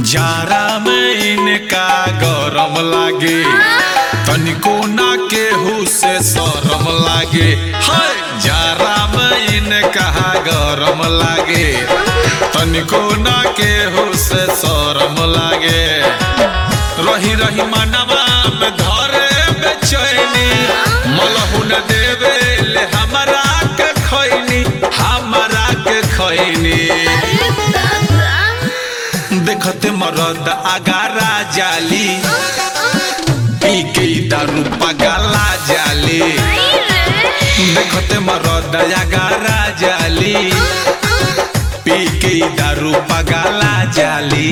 जारा में इनका गरम लागे तनिको ना केहू से शरम लागे हाय जारा में इनका गरम लागे तनिको ना केहू से शरम लागे रही रही मनवा में धरे बेचैनी मलहुन देवे ले हमरा के खैनी हमरा के खैनी देखते मरद आगारा जाली पी के ई दारू पगला जाली देखते मरद आगारा जाली पी के ई दारू पगला जाली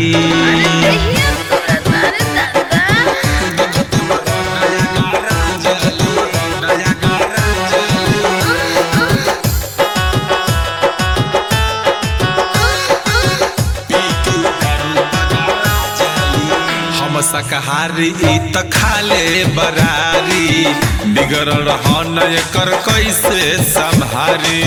देखते मरद आगारा जाली, आगारा जाली। हम शाकाहारी ई त खाले बरारी बिगड़ रहन एकर कैसे संभारी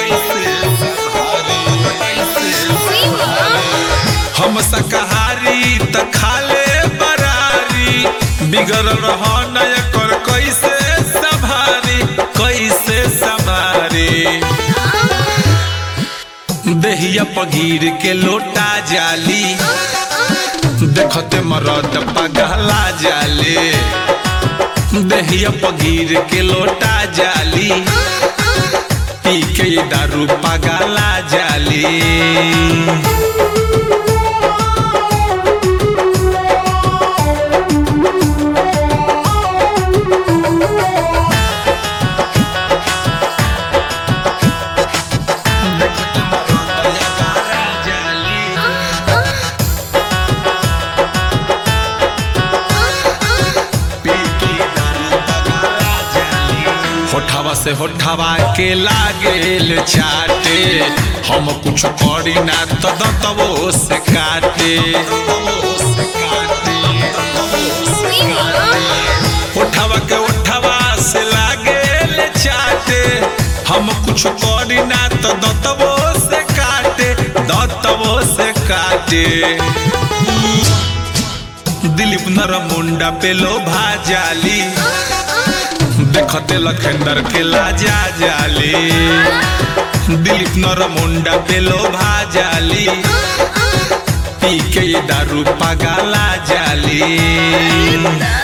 हम शाकाहारी त खाले बरारी बिगड़ रहन एकर कैसे संभारी कैसे संभारी देहिया पगीर के लोटा जाली देखते मरद पगला जाले देहिया पगीर के लोटा जाली पी के ई दारू पगला जाली होठवा से होठवा के लागेल चाटे हम कुछ करी ना तो दतवो से काटे होठवा के होठवा से लागेल चाटे हम कुछ करी ना तो दतवो से काटे दतवो से काटे दिलीप नर मुंडा पे लोभा जाली देखते लखेंदर के लाजा जाली दिलीप नर मुंडा पे लोभा जाली पी के ये दारू पगला जाली